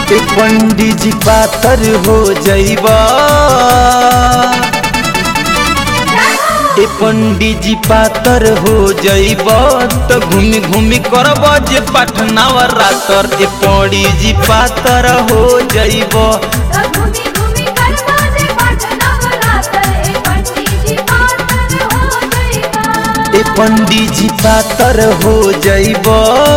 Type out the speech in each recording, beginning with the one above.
ए पंडित जी पातर हो जइबा ए पंडित जी पातर हो जइब त घूमी घूमी करब जे पटनावा रातर ए पंडित जी पातर हो जइब घूमी घूमी करवा जे पटना बरातर ए पंडित जी पातर हो जाएगा ए पंडित जी पातर हो जइब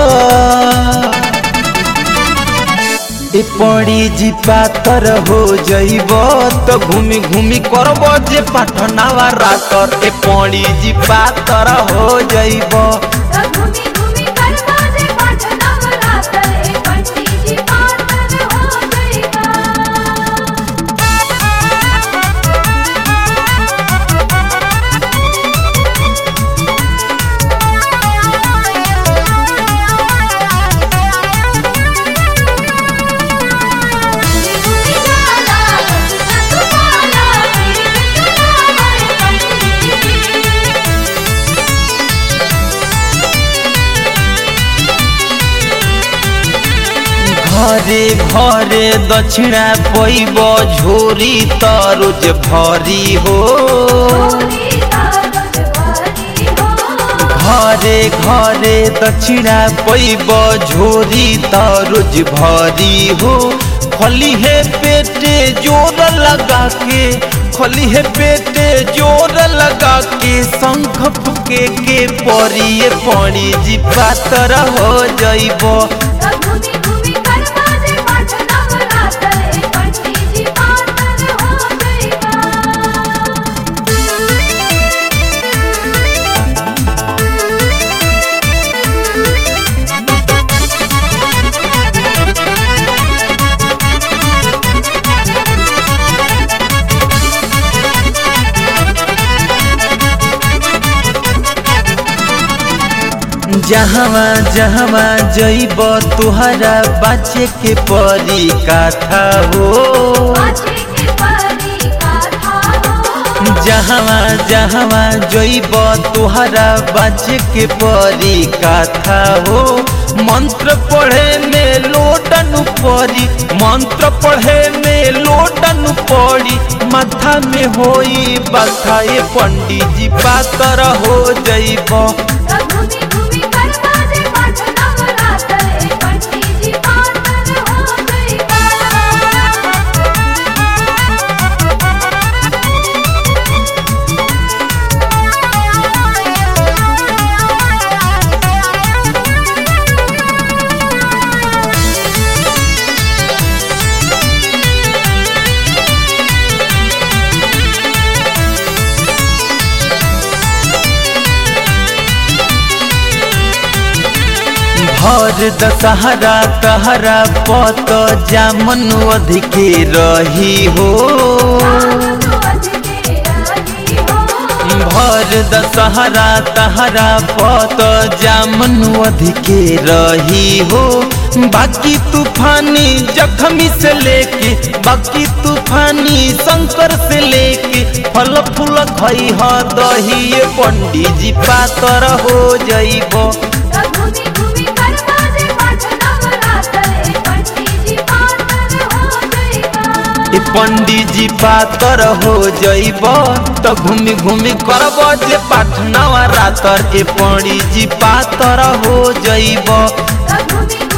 ए पंडित जी पातर हो जइब त घूमी घूमी करब जे पटनावा रातर ए पंडित जी पातर हो जइब घूमी घूमी करवा जे पटना बरातर ए पंडित जी पातर हो जाएगा घरे घरे दक्षिणा पैब झोरी त रोज भरी हो घरे घरे दक्षिणा पैब झोरी त रोज भरी हो खली है पेटे जोर लगा के खली है पेटे जोर लगा के शंख फुके के परिए पड़ी जी पातर हो जइब घूमी घूमी करवा जे पटना बरातर ए पंडित जी पातर हो जाएगा जहवा जहवा जइब तुहरा बाचे के परी काथा हो बाजे के परी गाथा हो जहवा जहवा जइब तुहरा बाचे के परी काथा हो मंत्र पढ़े में लोटन पड़ी मंत्र पढ़े में लोटन पड़ी माथा में होई बखा ये पंडित जी पातर हो जइब घूमी घूमी करवा जे पटना बरातर ए पंडित जी पातर हो जाएगा भर दशहरा तहरा पत जामन अधिके रही हो भर दशहरा तहरा पत जामन अधिके रही हो बाकी तूफानी जखमी से लेके बाकी तूफानी शंकर से लेके फल फूल खई ह दही ये पंडित जी पातर हो जइब घूमी घूमी करवा जे पटना बरातर ए पंडित जी पातर हो जाएगा ए पंडित जी पातर हो जइब त घूमी घूमी करब जे पाठनवा रातर ए पंडित जी पातर हो जइब घूमी